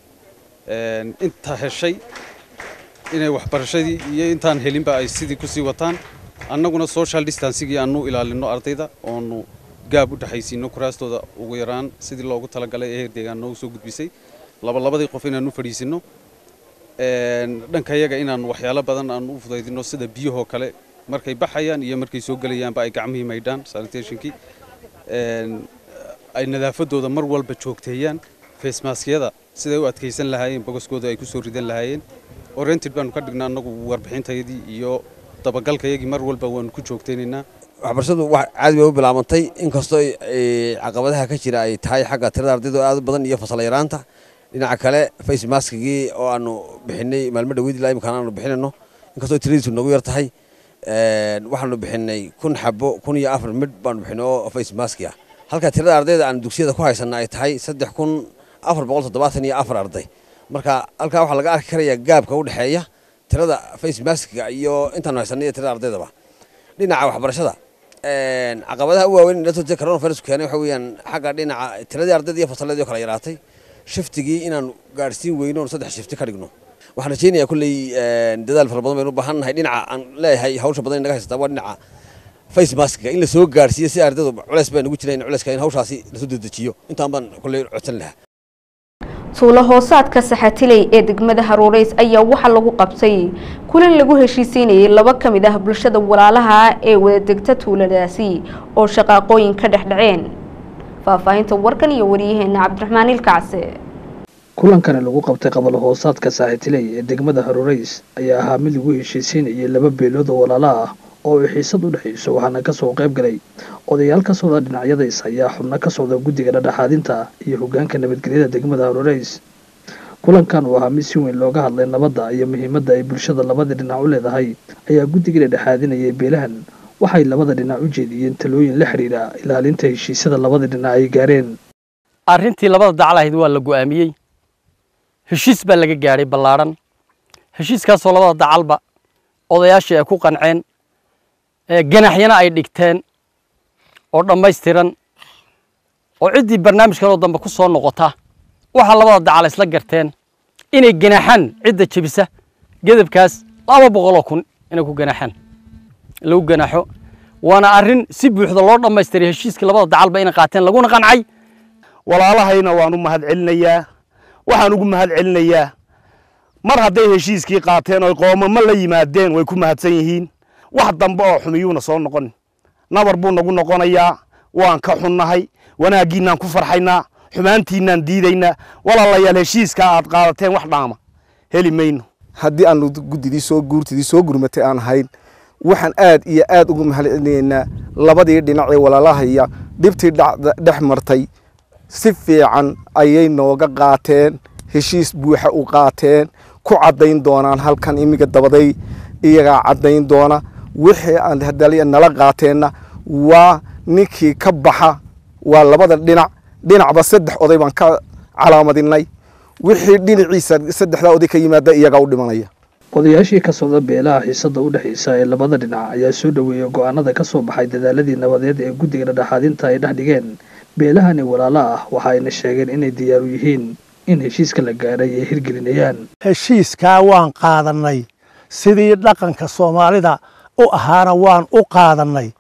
inta heshay inay waxbarashadii iyo intaan helinba ay sidii kusii wataan annaguna social distancigii aanu ilaalino ardayda oonu gaab u dhexaysiino kuraastooda ugu yaraan sidii loogu talagalay ee heer deegaan noogu soo gudbisay labalabadii qof inaanu fadhiisino dhanka yaga inaanu waxyaalo badan aanu u fudaydino sida biyahoo kale markay baxayaan iyo markay soo gelayaanba ay gacmihii maydhaan sanitationkii ay nadaafadooda mar walba joogteeyaan facemaskiyada siday u adkaysan lahaayeen bogoskooda ay kusoo ridan lahaayeen oriented baanu ka dhignaa annagu warbixintayadii iyo dabagalkayagii mar walba waanu ku joogtaynaynaa waxbarashadu wax caadi bay u bilaabantay inkastoo caqabadaha ka jira ay tahay xagga tirada ardayda aad u badan iyo fasal yaraanta dhinaca kale face maskigii oo aanu bixinay maalmo dhaweyd ilaa imkaan aanu bixinayno inkastoo tiradiisu nagu yar tahay waxaanu bixinay kun xabo kun iyo afar midh baanu bixinay oo face maski ah halka tirada ardayda aan dugsiyada ku haysana ay tahay saddex kun afar boqol toddobaatan iyo afar arday marka halkaa waxaa laga arki karayaa gaabka u dhexeeya tirada face maskiga iyo intaanu haysanay iyo tirada ardaydaba dhinaca waxbarashada caqabadaha u waaweyn ee coronavirus keenay waxa weeyaan xagga dhinaca tiradii ardayda iyo fasalladii oo kala yaraatay shiftigii inaan gaadhsiin weyno oon saddex shifti ka dhigno waxaan rajaynayaa kulley dadaal fara badan baynu u baahan nahay dhinaca aan leeyahay hawsha badan inaga haysataa waa dhinaca face maskiga in la soo gaadhsiiyo si ardaydu culeys baa nagu jira in culeyska in hawshaasi lasoo dedejiyo intaan baan kulley codsan lahaa tuulo hoosaadka saxatiley ee degmada haruureys ayaa waxaa lagu qabtay kulan lagu heshiisiinayay laba ka mid ah bulshada walaalaha ee wada degta tuuladaasi oo shaqaaqooyin ka dhex dhaceen faahfaahinta warkan iyo wariyaheena cabdiraxmaan ilkacse kulankani lagu qabtay qabalo hoosaadka saaxitiley ee degmada haruureys ayaa ahaa mid lagu heshiisiinayay laba beelood oo walaala ah oo ay xiisad u dhexayso waxaana kasoo qayb galay odayaal ka socda dhinacyadays ayaa xubno ka socda guddiga dhadhexaadinta iyo hogaanka nabadgelyada degmada haruureys kulankan uu ahaa mid si weyn looga hadlay nabadda iyo muhiimadda ay bulshada labada dhinac u leedahay ayaa guddiga dhadhexaadinayay beelahan waxay labada dhinac u jeediyeen talooyin la xidhiidha ilaalinta heshiisyada labada dhinac ay gaareen arrintii labada dacal ahayd waa la go'aamiyey heshiis baa laga gaadhay ballaadhan heshiiskaasoo labada dacalba odayaashii ay ku qanceen ganaxyana ay dhigteen oo dhammaystiran oo ciddii barnaamijkan oo dambe ku soo noqota waxaa labada dacal isla garteen inay ganaxaan cidda jebisa gedabkaas laba boqoloo kun inay ku ganaxaan lagu ganaxo waana arrin si buuxda loo dhammaystiray heshiiskii labada dacalba inay qaateen laguna qancay walaalahayna waan u mahad celinayaa waxaan ugu mahad celinayaa mar hadday heshiiskii qaateen oy qoomamo la yimaadeen way ku mahadsan yihiin wax dambe oo xumiyuuna soo noqon nabar buu nagu noqonayaa waan ka xunnahay wanaaggiinaan ku farxaynaa xumaantiinaan diidaynaa walaalayaal heshiiskaa aad qaadateen wax dhaama heli mayno haddii aanu guddidii soo guurtidii soo gurmatay aan ahayn waxaan aad iyo aad ugu mahad celinaynaa labadii dhinac ee walaalahaya dhibtii dhex martay si fiican ayay nooga qaateen heshiis buuxa u qaateen ku caddayn doonaan halkan imiga dabaday iyagaa caddayn doona wixii aan hadaliya nala qaateenna waa ninkii ka baxa waa labada dhinac dhinacba saddex oday baan ka calaamadinay wixii dhinaciisa saddexdaa oday ka yimaada iyagaa u dhimanaya odayaashii ka socda beelaha xiisada u dhexaysa ee labada dhinac ayaa soo dhoweeyay go'aanada ka soo baxay dadaaladii nabadeed ee guddiga dhadhexaadinta ay dhex dhigeen beelahani walaala ah waxa ayna sheegeen inay diyaar u yihiin in heshiiska la gaadhay ay hirgelinayaan heshiiskaa waan qaadannay sidii dhaqanka soomaalida u ahaana waan u qaadannay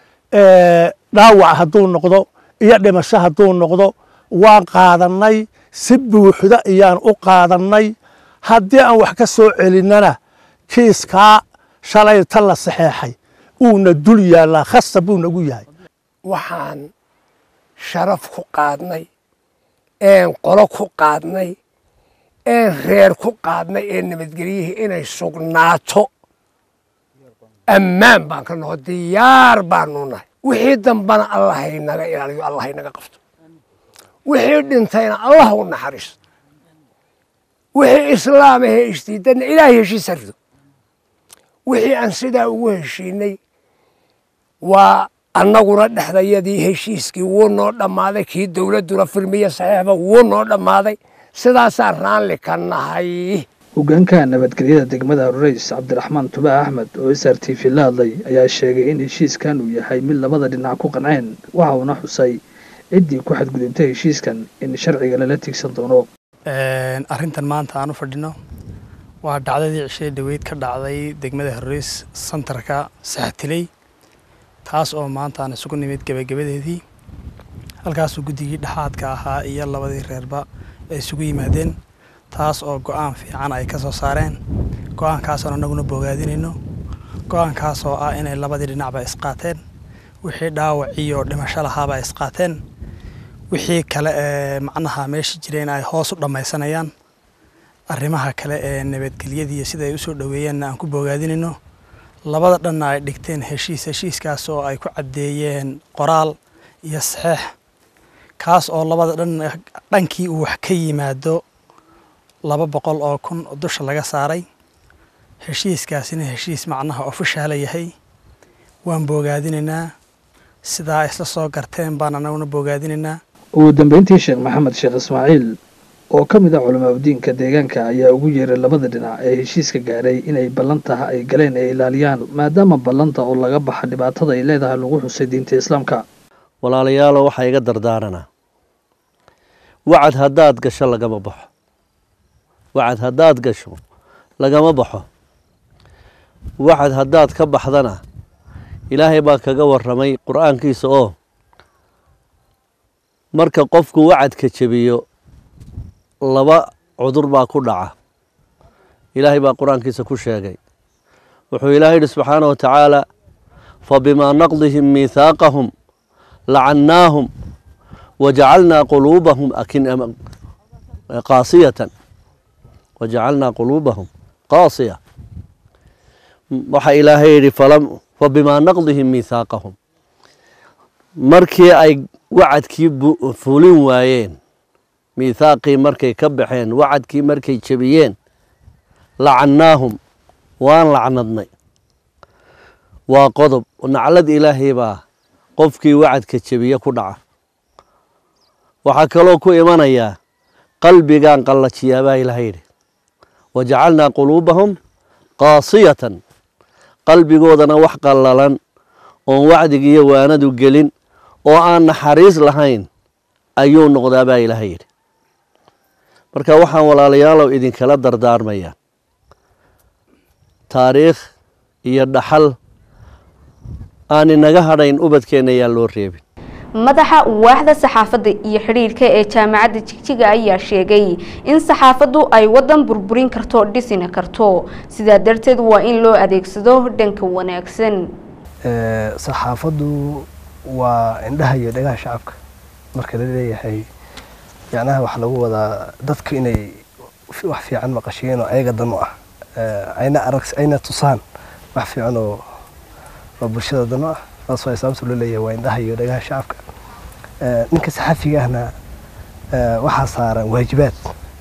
dhaawac hadduu noqdo iyo dhimasho hadduu noqdo waan qaadannay si buuxda ayaan u qaadannay haddii aan wax ka soo celinnana kiiskaa shalay ta la saxeexay uuna dul yaallaa khasab buu nagu yahay waxaan sharaf ku qaadnay een qolo ku qaadnay een reer ku qaadnay ee nabadgelyihii inay sugnaato ammaan baan ka noqo diyaar baanu nahay wixii dambana allah haynaga ilaaliyo allah haynaga qabto wixii dhintayna allah u naxariisto wixii islaam ahee isdiidanna ilaahay heshiis harido wixii aan sidaa ugu heshiinay waa annaguna dhexdayadii heshiiskii wuu noo dhammaaday kii dowladduna firmiya saxiixba wuu noo dhammaaday sidaasaan raalli ka nahay hogaanka nabadgelyada degmada harureys cabdiraxmaan tubaa axmed oo s r t v la hadlay ayaa sheegay in heshiiskan uu yahay mid labada dhinac ku qanceen waxa uuna xusay ciddii ku xadgudubtay heshiiskan in sharciga lala tiigsan doono arrintan maanta aan u fadhino waa dhacdadii cishada dhaweyd ka dhacday degmada harureys santarka saxatiley taas oo maanta aan isugu nimid gebagabadeedii halkaasuu guddigii dhexaadka ahaa iyo labadii reerba ay isugu yimaadeen taas oo go-aan fiican ay ka soo saareen go-aankaasoon annaguna bogaadinayno go-aankaas oo ah inay labadii dhinacba isqaateen wixii dhaawac iyo dhimasho lahaaba isqaateen wixii kale ee macnaha meesha jireen ay hoos u dhammaysanayaan arrimaha kale ee nabadgelyadiiyo sida ay usoo dhoweeyeenna aan ku bogaadinayno labada dhanna ay dhigteen heshiis heshiiskaas oo ay ku caddeeyeen qoraal iyo saxeex kaas oo labada dhan dhankii uu wax ka yimaado laba boqol oo kun dusha laga saaray heshiiskaasina heshiis macnaha ofishaala yahay waan boogaadinaynaa sidaa isla soo garteen baan anaguna boogaadinaynaa ugu dambeyntii sheekh maxamed sheekh ismaaciil oo ka mid ah culamaabudiinka deegaanka ayaa ugu yeeray labada dhinac ee heshiiska gaadhay inay ballantaha ay galeen ay ilaaliyaan maadaama ballanta oo laga baxa dhibaatada ay leedahay lagu xusay diinta islaamka walaalayaalo waxaa iga dardaaranaa wacad haddaad gasho lagama baxo wacad haddaad gasho lagama baxo wacad haddaad ka baxdana ilaahay baa kaga warramay qur-aankiisa oo marka qofku wacadka jebiyo laba cudur baa ku dhaca ilaahay baa qur-aankiisa ku sheegay wuxuu ilaahay yidhi subxaana wa tacaala fabimaa naqdihim miithaaqahum lacannaahum wajacalnaa quluubahum qaasiyatan wajacalnaa quluubahum qaasiya waxaa ilaahay yidhi fabimaa naqdihim miithaaqahum markii ay wacadkii fulin waayeen miithaaqii markay ka baxeen wacadkii markay jebiyeen lacannaahum waan lacnadnay waa qodob naclad ilaahay baa qofkii wacadka jebiye ku dhaca waxaa kaloo ku imanayaa qalbigaan qallajiyaa baa ilahay yidhi wajacalnaa quluubahum qaasiyatan qalbigoodana wax qallalan oon wacdigiiyo waanadu gelin oo aan naxariis lahayn ayuu noqdaa baa ilahay yidhi marka waxaan walaalayaalow idinkala dardaarmayaa taariikh iyo dhaxal aan inaga hadhayn ubadkeenna yaan loo reebin madaxa waaxda saxaafadda iyo xidhiidhka ee jaamacadda jigjiga ayaa sheegay in saxaafaddu ay waddan burburin karto dhisina karto sidaa darteed waa in loo adeegsado dhanka wanaagsan saxaafaddu waa indhaha iyo dhagaha shacabka marka la leeyahay yacnaha waxaa lagu wadaa dadku inay wax fiican maqashiyeen oo ayaga dan u ah ayna arag ayna tusaan wax fiican oo oo bulshada dan u ah taas waa sababta loo leeyahay waa indhaha iyo dhagaha shacabka ninka saxafiga ahna waxaa saaran waajibaad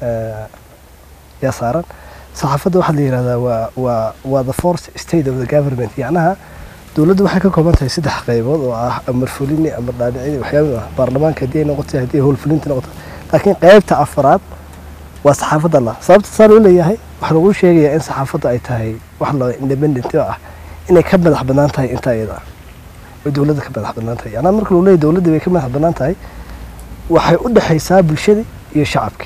yaa saaran saxaafadda waxaa la yihahdaa waa waa waa the fourth state of the government yacnaha dowladdu waxay ka kooban tahay saddex qaybood oo ah amar fulini amar dhaadhicini waxyaaba ah baarlamaanka haddii ay noqoto haddii ay howlfulinta noqoto laakiin qaybta afraad waa saxaafadda la sababta saa loo leeyahay waxaa lagu sheegayaa in saxaafadda ay tahay wax loo independent oo ah inay ka madax bannaan tahay intaa iyada ah way dowladda ka madax bannaan tahay yacnaa marka lagu leeyahay dowladda bay ka madax bannaan tahay waxay u dhexaysaa bulshadii iyo shacabkii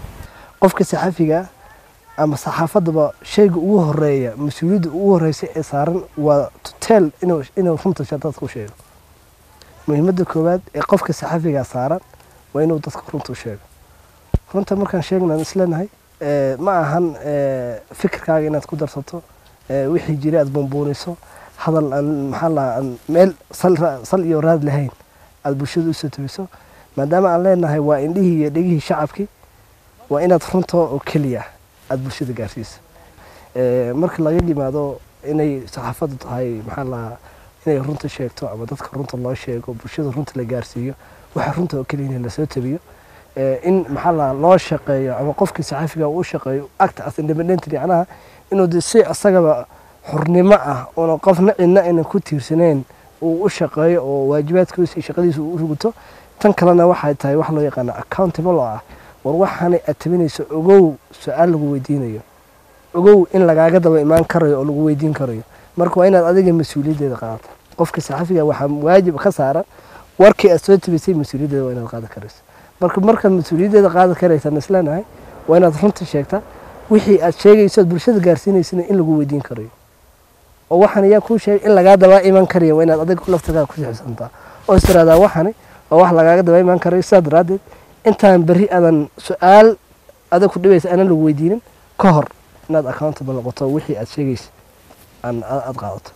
qofka saxafiga ama saxaafaddaba shayga ugu horeeya mas-uuliyadda ugu horeysa ee saaran waa to tell inuu inuu runta dadka u sheego muhiimadda koowaad ee qofka saxafigaa saaran waa inuu dadka runta u sheego runta markaan sheegnaan isleenahay ma ahan fikirkaaga inaad ku darsato wixii jiray aad bumbuuniso hadal aan maxaa lahaa aan meel sal iyo raad lahayn aad bulshada usoo tabiso maadaama aan leenahay waa indhihii iyo dhegihii shacabkii waa inaad runta oo keliya aada bulshada gaarsiisa marka laga yimaado inay saxaafaddu tahay maxaa lahaa inay runta sheegto ama dadka runta loo sheego bulshada runta la gaarsiiyo waxa runta oo keliya in lasoo tabiyo in maxaa lahaa loo shaqeeyo ama qofkii saxaafiga uu shaqeeyo act as independent yacnaha inuu de si asagaba xurnimo ah oona qofna cidna aynan ku tiirsaneyn uu u shaqeeyo oo waajibaadkiisa iyo shaqadiisa uu u ruguto tan kalena waxay tahay wax loo yaqaano accountable oo ah war waxaanay aad tabinayso ogow su-aal lagu weydiinayo ogow in lagaaga daba imaan karayo oo lagu weydiin karayo marka waa inaad adiga mas-uuliyaddeeda qaadato qofka saxafiga waxaa waajib ka saaran warkii aad soo tabisay mas-uuliyaddeeda waa inaad qaadan karayso marka markaad mas-uuliyaddeeda qaadan karaysaan isleenahay waa inaad runta sheegtaa wixii aad sheegayso aad bulshada gaarsiinaysana in lagu weydiin karayo oo waxaan ayaa kuu sheegay in lagaa daba iman karayo waa inaad adiga laftagaa ku xisantaa oo is tiraahdaa waxani waa wax lagaaga daba iman karayo sidaa daraaddeed intaan berri aadan su-aal adag ku dhibaysa aanan lagu weydiinin ka hor inaad accountable noqoto wixii aad sheegaysa aan aada qaadato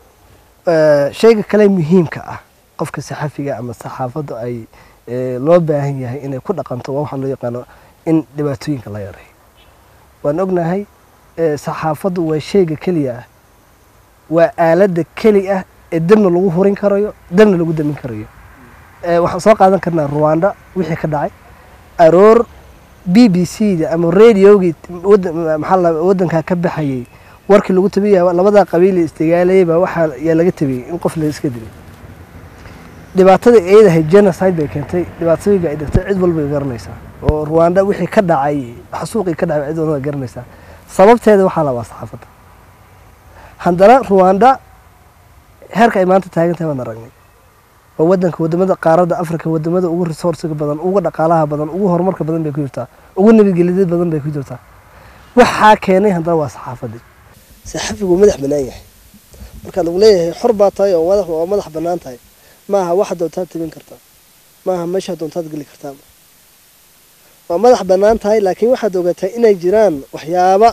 shayga kale muhiimka ah qofka saxafiga ama saxaafadda ay loo baahan yahay inay ku dhaqanto waa waxaa loo yaqaano in dhibaatooyinka la yareeyo waan ognahay saxaafaddu waa shayga keliya ah waa aaladda keli ah ee dabna lagu hurin karayo dabna lagu damin karayo waxaan soo qaadan karnaa ruwanda wixii ka dhacay aroor b b c da ama radiogii maxaa la waddankaa ka baxayay warkii lagu tabiyay labadaa qabiili istigaalayay baa waxaa yaa laga tabiyey in qof la iska dilay dhibaatada eedahay genocide bay keentay dhibaatooyinka ay dhigtay cid walba garanaysaa oo rwanda wixii ka dhacay xasuuqii ka dhacay cid walba garanaysaa sababteeda waxaa labaa saxaafadda haddana rwanda heerka ay maanta taagan tahay waan aragnay waa wadanka wadamada qaaradda africa wadamada ugu resourciga badan ugu dhaqaalaha badan ugu horumarka badan bay ku jirtaa ugu nabadgelyada badan bay ku jirtaa waxaa keenay haddana waa saxaafaddii saxafigu madax bannaan yahay marka lagu leeyahay xor baa tahay oo madax waa madax bannaan tahay maaha waxa doontaad tabin kartaa maaha meesha doontaad geli kartaa waa madax bannaan tahay laakiin waxaad ogataa inay jiraan waxyaaba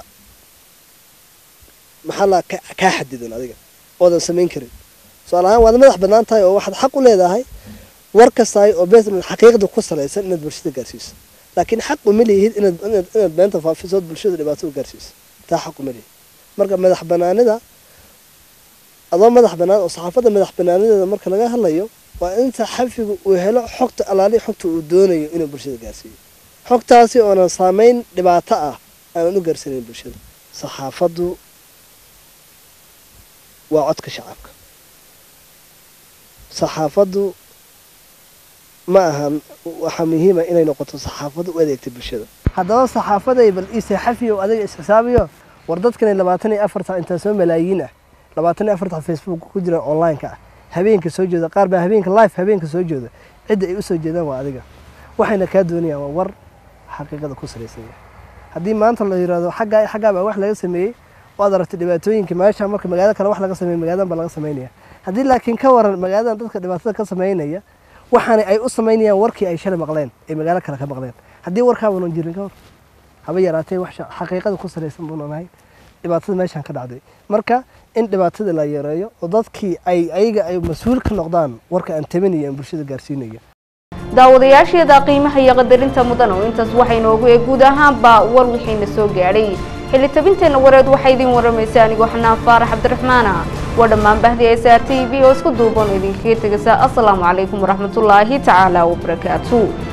maxaa la kaa xadidan adiga oodan samayn karin su-aal ahaan waad madax bannaan tahay oo waxaad xaq u leedahay war kastaay oo beesman xaqiiqda ku salaysan inaad bulshada gaarsiiso laakiin xaq uma leehid inaad inaad inaad beenta faafisood bulshada dhibaato u gaarsiiso taa xaq uma leehid marka madax bannaanida adoo madax bannaan oo saxaafadda madax bannaanideeda marka laga hadlayo waa in saxafigu uu helo xogta alaali xogta uu doonayo inuu bulshada gaarsiiyo xogtaasi oonan saameyn dhibaato ah aanan u gaarsiinayn bulshada saxaafaddu waa codka shacabka saxaafaddu ma ahan waxaa muhiima inay noqoto saxaafaddu u adeegta bulshada haddaba saxaafaday bal ii saxafiyo adiga isxisaabiyo war dadkan labaatan iyo afarta intaa soo malaayiin ah labaatan iyo afarta facebook ku jira online-ka ah habeenka soo jeeda qaar baa habeenka live habeenka soo jeeda cidda ay u soo jeedaan waa adiga waxayna kaa doonayaan waa war xaqiiqada ku salaysan yahay haddii maanta la yirahdo xaggaa xaggaa baa wax laga sameeyey waad aragtay dhibaatooyinka meesha marka magaalada kale wax laga sameeyey magaaladan baa laga sameynaya haddii laakiin ka waran magaaladan dadka dhibaatada ka sameynaya waxaana ay u sameynayaan warkii ay shalay maqleen ay magaalo kale ka maqleen haddii warkaabanan jirin ka hor haba yaraatee wax xaqiiqada ku salaysan buunan ahayn dhibaatada meeshan ka dhacday marka in dhibaatada la yareeyo oo dadkii ay ayaga ay mas-uul ka noqdaan warka aan tabinaya aan bulshada gaarsiinaya daawadayaasheeda qiimaha iyo qadarinta mudan oo intaas waxaynoogu ee guud ahaanba war wixiina soo gaadhay xilli tabinteenna wareed waxaa idiin waramaysa anigoo xanaan faarax cabdiraxmaana waa dhammaan bahdi s r t v oo isku duuban idinkaga tegaysa asalaamu calaykum waraxmatullaahi tacaala wabarakaatu